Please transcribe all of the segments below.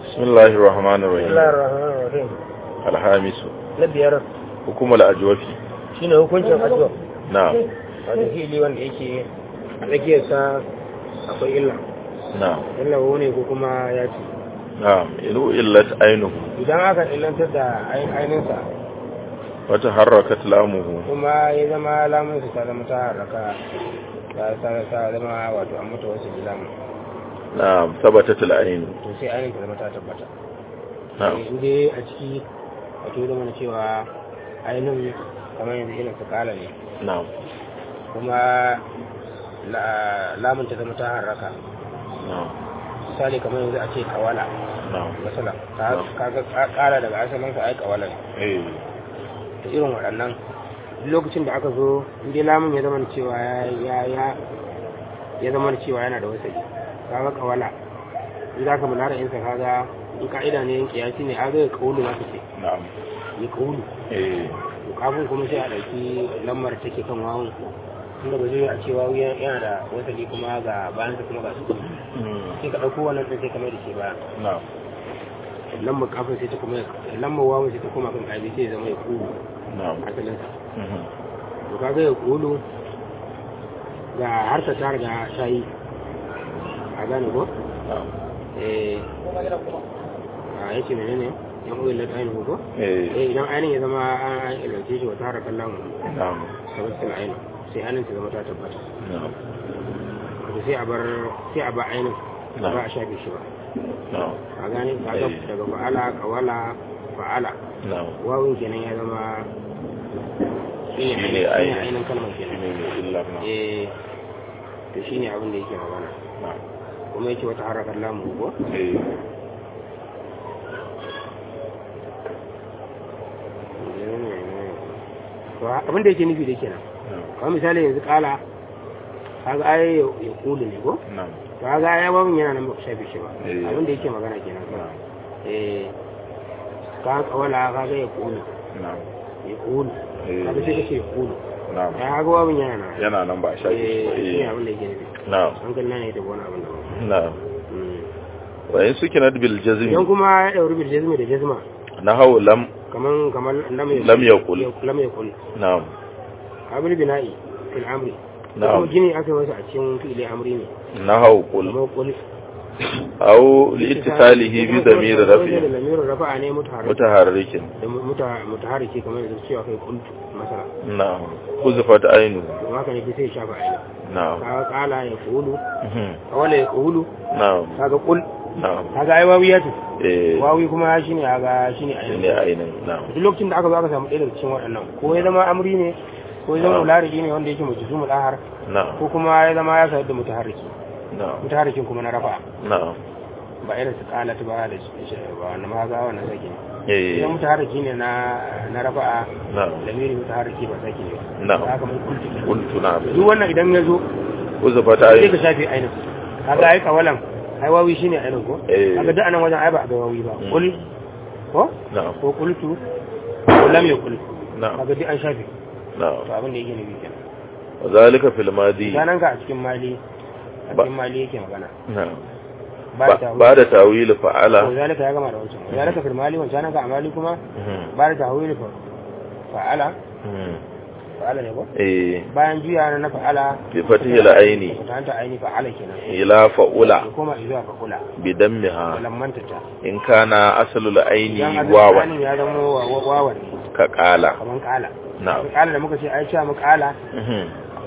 بسم الله الرحمن بسم الله الرحيم الرحمن الرحيم الخامس na biyar حكم الأجوف shine hukuncin addu'a نعم wato fili wanda yake a tsakiyarsa akwai illa نعم illa ne ko kuma ya ce نعم إنه إلت عينه idan aka illantar da ayin- ainihinsa وتحركت لامه kuma ya zama lamunsa ta zama ta haraka ta ta- ta zama wato an mata wasu lamun نعم ثبتت العين to sai ainihin ta zama ta tabbata نعم in dai a ciki wato da mana cewa ainihin kamar yanzu irin su kala ne نعم kuma la- lamun ta zama ta haraka نعم misali kamar yanzu a ce kawala نعم masala kaga kara daga asalin sa ai kawala ne إيه da irin waɗannan duk lokacin da aka zo inda lamun ya zama cewa ya ya ya zama cewa yana da wasali kaga kawala in za ka munara insa kaga in ka'ida ne yin kiyasi ne aga ya kaulu za ka ce نعم ya kaulu إيه to kafin kuma sai a ɗauki lamar take kan wawun inda ba zai a ce wawu yana da wasali kuma ga bayansa kuma ga su مم. sai ka ɗauko wannan ɗin sai ka mai da shi baya نعم lambar kafin sai ta kuma lambar wawun sai ta koma kan ƙabi sai ya zama ya kulu نعم asalinsa مهم. to kaga ya kulu ga harka ta riga ta yi a gane ko نعم eh a yace menene yan uwan lat ainihin ko إيه eh idan ainihin ya zama an ilance shi wata harkar lamu نعم tabbatar ainihin sai ainihin ta zama ta tabbata نعم wato sai a bar sai a ba ainihin Na'am. ba a shafe shi ba نعم a gane kaga Eh. daga fa'ala kawala fa'ala نعم wawun kenan ya zama shine Shine ainihin ainihin. ainihin kalmar kenan إلا نعم eh to shine abin da yake magana نعم kuma yake wata harakar lamu ko إيه to abin da yake nufi da kenan نعم kamar misali yanzu kala kaga ai ya kulu ne ko نعم to kaga ai babun yana nan ba ku shafe shi ba Eh. abin da yake magana kenan نعم eh ka kawala kaga ya kulu نعم ya kulu Eh. kaga sai kace ya kulu نعم ya kaga babun yana nan yana nan ba a shafe shi ba. eh shi ne إيه. abin da yake nufi نعم an ganna ne da wani abin da ba نعم Mm. وإن سكنت idan بالجزم kuma ya dauri bil jazmi da jazma نحو لم kaman kaman lam ya لم يقل lam ya kul نعم abul bina'i fil amri نعم kuma gini aka masa a cikin fi'ili amri ne نحو قل kuma kul أو لاتصاله بضمير da رفع lamirin rafa'a ne mutaharrik متحرك da muta- mutaharriki kamar yanzu cewa kai kuntu masala نعم حذفت عينه to haka ne sai ya shafa aina نعم kaga kala ya kulu مهم. kawala ya kulu نعم kaga kul نعم kaga ai wawi ya ce إيه wawi kuma shine kaga shine shine aina ainihin na'am duk lokacin da aka zo aka samu ɗaya daga cikin waɗannan ko ya zama amri ne ko ya zama Na'am. mulariki ne wanda yake mujizumul ahar na'am ko kuma ya zama ya sayar da mutaharriki na'am mutaharrikin kuma na rafa na'am ba irin su kala ta ba da shi ba wannan ma ga wannan sake ne eh idan mutaharriki ne na na rafa'a na'am lamiri mutaharriki ba sake ne Na'am. haka mun kultu kenan. kuntu na'am duk wannan idan ya zo huzufat sai ka ainihin shafe ainin kaga ai kawalan ai wawi shine ainin ko Eh. kaga duk anan wajen ai ba a ga wawi ba Mm. kul ko na'am ko kultu ko lam yakul na'am kaga duk an shafe na'am to abin da yake nufi kenan وذلك في الماضي sanan ka a cikin mali a Ba- cikin mali yake magana نعم ba da بعد تأويل to فعل zalika ya gama da wancan zalika fil mali wancan ka a mali kuma مهم. ba da tahwil fa fa'ala مهم. fa'ala ne ko eh bayan juya na fa'ala بفتح العين ta ta aini fa'ala kenan إلى فأولى ya koma zuwa fa kula بدمها lammanta ta إن كان أصل العين idan واوا azalin ya zama wa- wa- wawan ne كقال kaman kala نعم kala da muka ce ai cewa mu kala مهم.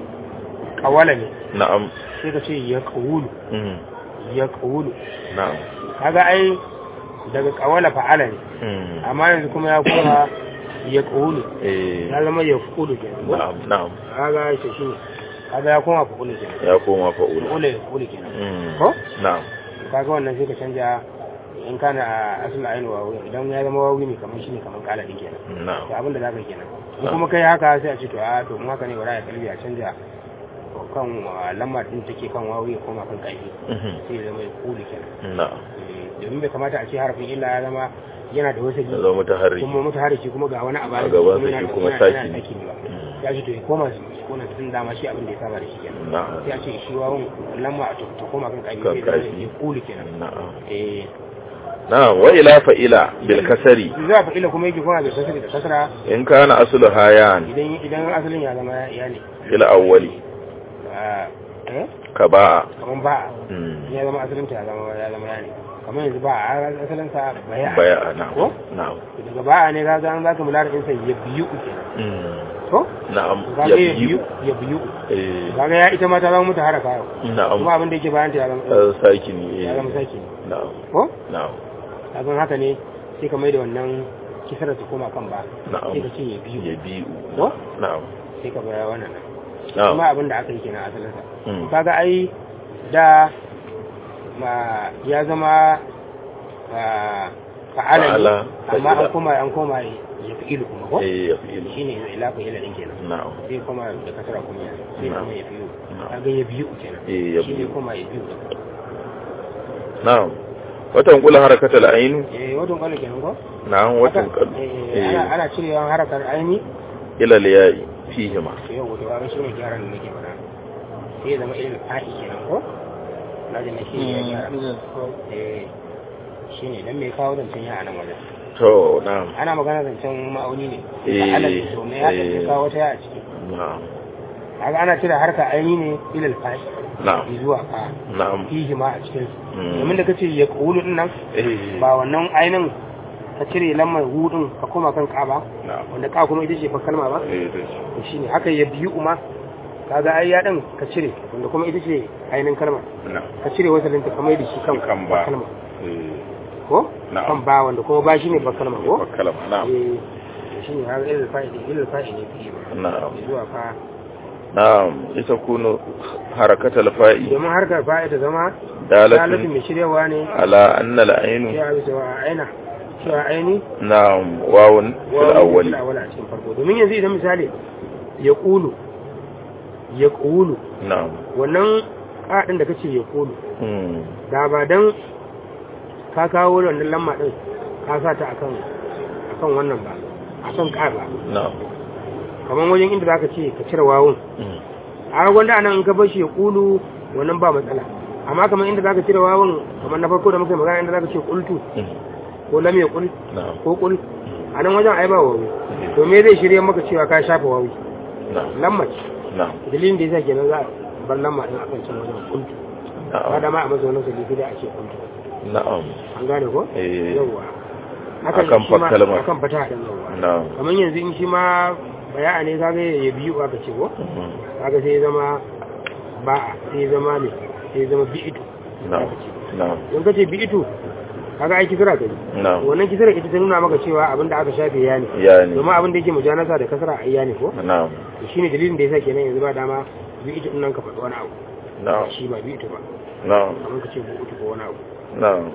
kawala ne نعم sai ka ce ya kawulu مهم. ya kawulu نعم kaga ai daga kawala fa'ala ne مهم. amma yanzu kuma ya koma ya kawulu eh ya zama ya kulu kenan ko? نعم نعم kaga shi shi ne kaga ya koma fa kulu kenan ya koma fa'ula kulu ya kulu kenan Mm. ko na'am kaga wannan sai ka canja in kana a asul ayin wawi idan ya zama wawi ne kamar shi ne kamar kala din kenan na'am to abin da zaka yi kenan in kuma kai haka sai a ce to a to mun haka ne bara ya kalbi a canja kan uh, lamma din take kan wawi ya koma kan kaifi Mhm. sai ya zama ya kulu kenan na'am Eh, domin bai kamata a ce harafin illa ya zama yana da wasu ya zama mutaharrik kuma mutu hariki kuma ga wani abu A gaban sa shi kuma saki ne. saki ne ba Mm. ya ce to ya koma su kona tun dama shi abin da ya saba da shi kenan na'am sai a ce shi wawon lamma a ta koma kan kaifi Kan sai ya zama kaifi. ya kulu kenan na'am eh na'am wa ila fa'ila bil kasari za a fa'ila kuma yake kuma bil kasri da kasra in kana aslu hayan idan idan asalin ya zama ya ne fil awwali Ah, eh ka ba'a kaman ba Mm. ya zama asalin ta ya zama ya zama ya ne kamar yanzu ba a asalin sa baya baya ko na'am na'am daga ba ne ka ga an zaka mular din sa ya biyu kenan Mm. to na'am ka ya ga ya biyu biyu ya biyu eh kaga ya ita ma ta zama mutu haraka yau na'am kuma abin da yake bayan ta ya zama Eh, sakini eh ya zama saki na'am ko na'am kaga haka ne sai ka mai da wannan kisar ta koma kan ba na'am sai ka ce ya biyu ya biyu ko na'am sai ka baya wannan na'am kuma abin da aka yi kenan asalin sa Mm. kaga ai da ma ya zama ah, fa'ala ne Fa'ala, amma fa'ila. an koma an koma ya fi ilu kuma ko eh ya fi'il shine ila fa ila din kenan na'am sai koma da kasara kuma ya sai Na'am. kuma ya biyu Na'am. kaga ya biyu kenan Eh, ya shi ne biyu. koma ya biyu na'am watan kula harakatul ainu eh wato kwallo kenan ko na'am watan Haka, kalu eh, ana ana cirewa harakar aini ila liyayi fihima to yau wato kaga shine gyaran da nake faɗa sai ya zama irin fa'i kenan ko na ji na shi ne ya gyara eh shine dan me kawo zancen ya a nan wajen to na'am ana magana zancen ma'auni ne Eh, a alal to me ya eh. kawo ta ya a ciki na'am kaga ana cire harka aini ne ilal fa'i na'am zuwa fa na'am fihi ma a cikin su Mm. domin da kace ya qulu din nan eh ba wannan ainin ka cire lamar hudun ka koma kan ka ba na'am wanda ka kuma ita ce fa kalma ba eh to to shine haka ya biyu uma kaga ai ya din ka cire wanda kuma ita ce ainin kalma na'am ka cire wasalin ta kamar da shi kan Kan ba. kalma eh ko Na'am. kan ba wanda kuma ba shine ba kalma ko kalama na'am eh shine haka ilal fa'idi ilal fa'idi fi ba na'am zuwa fa na'am ita kunu harakatul fa'i domin harkar fa'i ta zama dalatun dalilin mai shiryawa ne ala anna al-ainu ya bisa wa aina cewa aini na'am wawun fil awwali fil awwali a cikin farko domin yanzu idan misali ya kulu ya kulu na'am wannan ƙaɗin da kace ya kulu hmm da ba dan ka kawo wannan lamma din ka sa ta akan akan wannan ba akan ƙa ba na'am kamar wajen inda zaka ce ka cire wawun hmm a wanda anan in ka bar shi ya kulu wannan ba matsala amma kamar inda zaka cire wawun kamar na farko da muka yi magana inda zaka ce qultu hmm ko lam yaqul na'am ko qul a nan wajen ai ba wawi to me zai shirye maka cewa ka shafa wawi na'am lamma ce na'am dalilin da yasa kenan za a bar lamma din akan can wajen qultu ba na'am da ma a masa wannan sai da a ce qultu na'am an gane ko eh yawwa Akan shi ma- fa kalmar. akan fata din yawwa na'am kamar yanzu in shi ma baya ne kaga ya biyu aka ce ko mhm, kaga sai ya zama ba sai ya zama ne sai ya zama bi'itu na'am aka ce na'am in ka ce bi'itu kaga ai kisra kai na'am wannan kisra ita ta nuna maka cewa abin da aka shafe ya ne ya ne domin abin da yake mujanasa da kasra ai ya ne ko na'am to shine dalilin da yasa kenan yanzu ba dama bi'itu din nan ka faɗi wani abu na'am shi ba bi'itu ba na'am kamar ka ce bi'itu ko wani abu na'am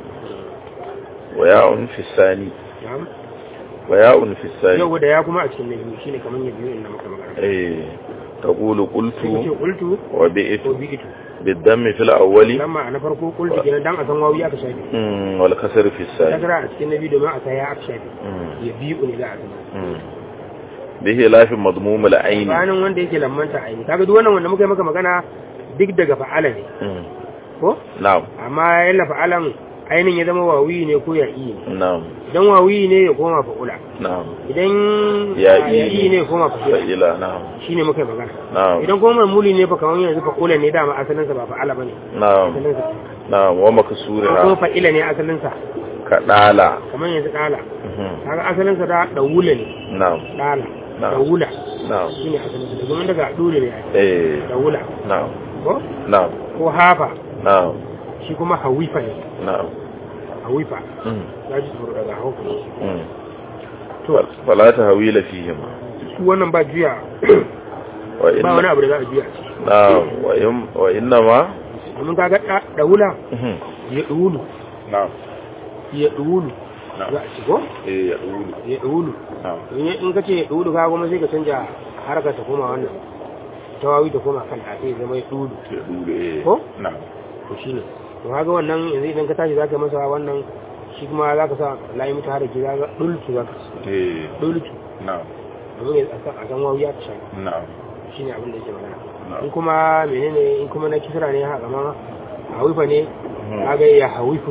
wa ya'un fi sani na'am wa ya'un fi sani yau da ya kuma a cikin na biyu shine kamar ya biyu inda muka magana eh taqulu sai ka ce qultu qultu wa ko bi'tu bi'itu bid-dammi fil awwali lamma na farko qultu kenan dan a san wawi aka shafe mm, wal kasr fi sani kasra a cikin na biyu domin a sa ya aka shafe mm, ya biyu ne za a san mm. bihi lafin madmum al-ayn bayanin wanda yake lammanta aini kaga duk wannan wanda muka yi maka magana duk daga fa'ala ne mm, ko na'am amma yalla fa'alan ainin ya zama wawi ne ko ya iya ne na'am idan wawi ne ya koma fa'ula na'am idan Ya ya iya. iya ne ya koma fa'ula fa'ila na'am shine muka yi magana na'am idan kuma mamuli ne fa kamar yanzu fa'ula ne dama asalin sa ba fa'ala bane na'am asalin sa na'am wa ko maksuriha fa'ila ne asalin sa kadala kamar yanzu dala mhm, kaga asalin sa da dawula ne na'am dala Na'am. dawula na'am shine asalin sa domin daga dole ne eh dawula na'am ko na'am ko hafa na'am shi kuma hawifa ne na'am hawifa mm, ya ji tsoro daga hauka mm. to fala tahwila fihima su wannan ba juya wa ba wani inna abu da za a juya a ciki na'am wa in wa inna ma domin kaga da dawula mhm, ya dulu na'am ya dulu Na'am. za a ci ko eh ya dulu ya dulu na'am in in ka ce ya dulu ka kuma sai ka canja harkar ta koma wannan tawawi ta koma kan ta sai zama ya dulu ya dulu eh Ko? na'am to shine to kaga wannan yanzu idan ka tashi zaka masa wannan shi kuma zaka sa layi mutu haraki zaka dulki zaka ci eh dulki na'am domin ya san a san wawi ya ta shafi na'am shine abin da yake magana Na'am. in kuma menene in kuma na kisra ne haka ma hawifa ne Mhm. kaga ya hawifu kenan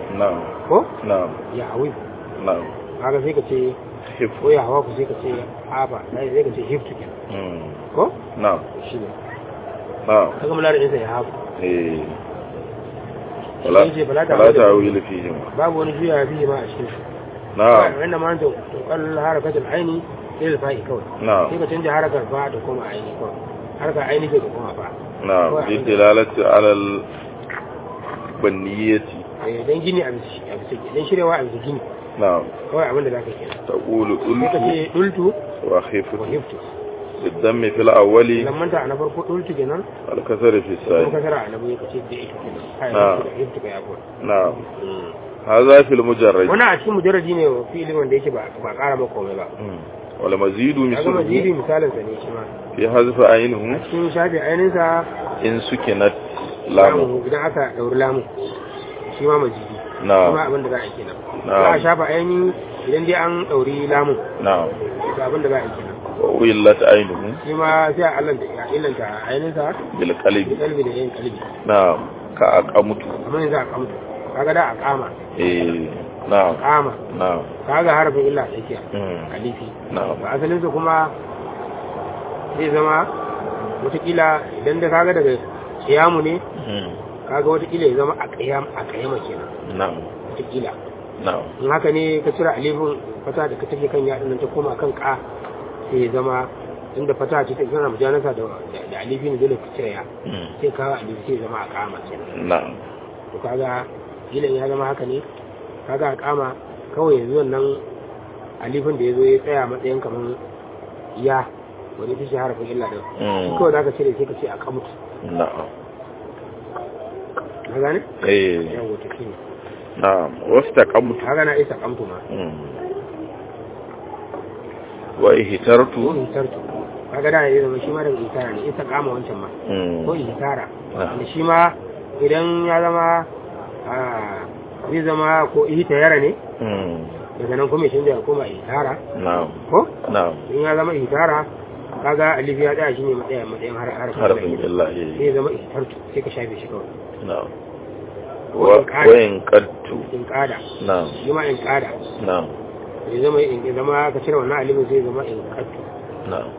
na'am ko na'am ya hawi na'am kaga sai ka ce hif ko ya hawa ku sai ka ce haba sai sai ka ce hiftu kenan mm ko na'am shi ne na'am kaga mularin insa ya hafu eh wala Shi ne ce fala ta wala wili- ta'wil fihim babu wani juya fiye ma a cikin su na'am wanda ma ta tukal harakatul aini lil fa'i kawai na'am sai ka canja harakar fa da kuma aini kawai harakar aini ke da kuma fa na'am bi dilalati ala al baniyati eh dan gini a bisa a bisa dan shirewa a bisa gini na'am kawai abin da zaka kenan taqulu sai ka ultu ce dultu wa khiftu wa hiftu بالدم في الأول lamanta a na farko dultu kenan والكسر في kuma الثاني kasara a na biyu ka ce da ita kenan kai Na. da hiftu ka yabo نعم هذا في المجرد wannan a cikin mujarraji ne wa fi'ilin wanda yake ba ba ƙara maka komai ba مم. والمزيد kaga mazidi مثله misalin sa ne shi ma في حذف a عينه cikin shafi ainin sa إن سكنت لامه lamu idan aka dauri lamu shi ma mazidi shi ma نعم abin da za a yi kenan Na'am. za a shafa aini idan dai an dauri lamu نعم to abin da za a yi kenan وأولت عينه shi ma sai a allanta ya illanta ainin sa بالقلب kalbi da yin kalbi نعم كأقمت kamar yanzu a kamta kaga da a kama إيه نعم kama نعم kaga harafin illa a tsakiya مم. alifi نعم ba asalin su kuma zai zama watakila idan da kaga daga kiyamu ne مم. kaga watakila ya zama a kiyam a kiyama kenan نعم watakila نعم in haka ne ka cire alifin fata da ka take kan yaɗin nan ta koma kan ka sai ya zama inda fata ce ta zana mujanasa da da alifi ne dole ka cire ya مم. sai kawo alifi sai ya zama a kama kenan نعم to kaga gilan ya zama haka ne kaga a kama kawai yanzu wannan alifin da ya zo ya tsaya matsayin kamar ya wani ta shi harafin illa da shi مم. kawai za ka cire sai ka ce a kamutu نعم na gane? إيه yawon wata shi ne نعم واستقمت kaga na isa kamtu ma مم. وإهترت ko ihtartu kaga da ya zama shi ma daga ihtara ne isa kama wancan ma مم. ko ihtara Ah. wanda shi ma idan ya zama ah, zai zama ko ihtayara ne مم. daga nan kuma ya canza ya koma ihtara نعم ko نعم in ya zama ihtara kaga alif ya tsaya shine matsayin matsayin har harafin حرف illa. الله sai إيه. ya zama ihtartu sai ka shafe shi kawai نعم وإن قاد. وإن قدت in kada نعم shi ma in kada نعم ya zama in ya zama ka cire wannan alifin sai ya zama in kaddu نعم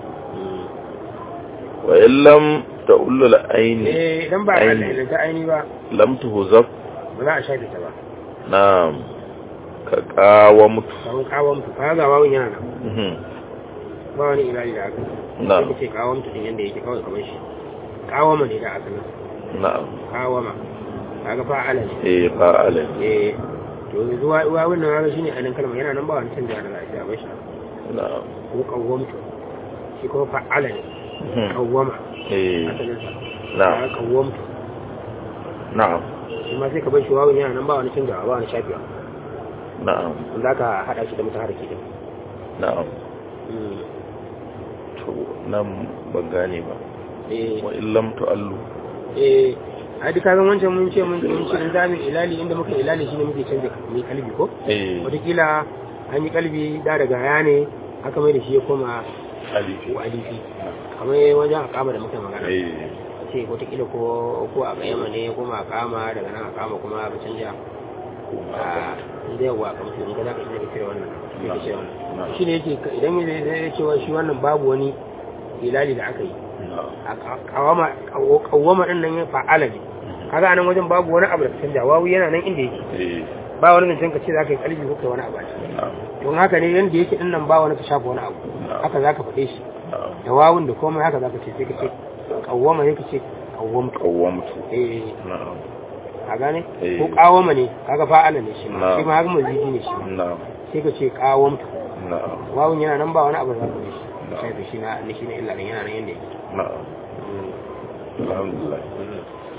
وإن لم تقول العين eh idan ba a Aini. ta aini ba لم تهزف ba za a shafe ta ba نعم كقاومت kawon kawon tu kaga wawun yana nan مهم. ba wani ilali da aka نعم sai ce kawon tu din yanda yake kawai kamar shi kawama ne da asalin نعم kawama kaga fa'ala ne إيه فاعل eh to zuwa wawun nan kaga shine anan kalma yana nan ba wani canja da za a yi ba shi نعم ko kawwamtu shi kuma fa'ala ne مهم. kawwama إيه asalin sa نعم kaga kawwamtu نعم shi ma sai ka bar shi wawun yana nan ba wani canjawa ba wani shafewa نعم wanda aka hada shi da mutaharriki din نعم to nan ban gane ba eh wa illam tu'allu eh ai duka zan wancan mun ce mun mun ce in zamu ilali inda muka ilali shine muke canza mai kalbi ko eh wataƙila an yi kalbi da daga ya ne aka mai da shi ya koma alifi ko alifi kamar wajen akama da muka magana eh ce wataƙila ko ko a kayyama ne ya koma akama daga nan akama kuma ka canja a inda yawa kamar su in ka za ka iya cire wannan sai ka cire wannan shi ne yake idan ya zai cewa shi wannan babu wani ilali da aka yi a kawama kawama din nan ya fa'ala ne kaga anan wajen babu wani abu da ka canja wawu yana nan inda yake eh ba wani zancen ka ce za ka yi kalbi ko kai wani abu a ciki don haka ne yanda yake din nan ba wani ka shafa wani abu haka za ka faɗe shi da wawun da komai haka za ka ce sai ka ce kawama sai ka ce kawamtu qawwamtu eh na'am a gane Eh. ko kawama ne kaga fa'ala ne shi ma Na. shi ma haka mazidi ne shi ma na'am sai ka ce kawamtu na'am wawun yana nan ba wani abu da za ka faɗe shi Na. sai da shi na shi na illa ne yana nan yanda yake na'am Mm. alhamdulillah Mm.